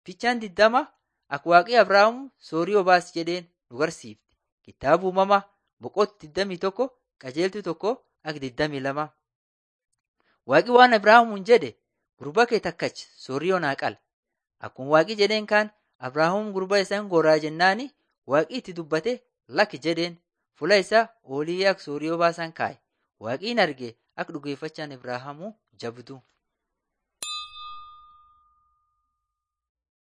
Fichaan diddama akka waaqii Abrahaam soorii obaas jedheen nu barsiifti. Kitaaba uumamaa boqonnaa 21 qajeeltuu tokko akka 22. Waaqi waan Abrahaamuun jedhe gurba kee takkachi soorii naa qala. Akkuma waaqi jedheen kaan Abrahaam gurba isaa hin goraa jennaani waaqi itti dubbate lakki jedheen fuula isaa olii akka soorii obaasan kaa'e. Waaqiin arge akka dhugeeffachaan Abrahaamuu jabdu.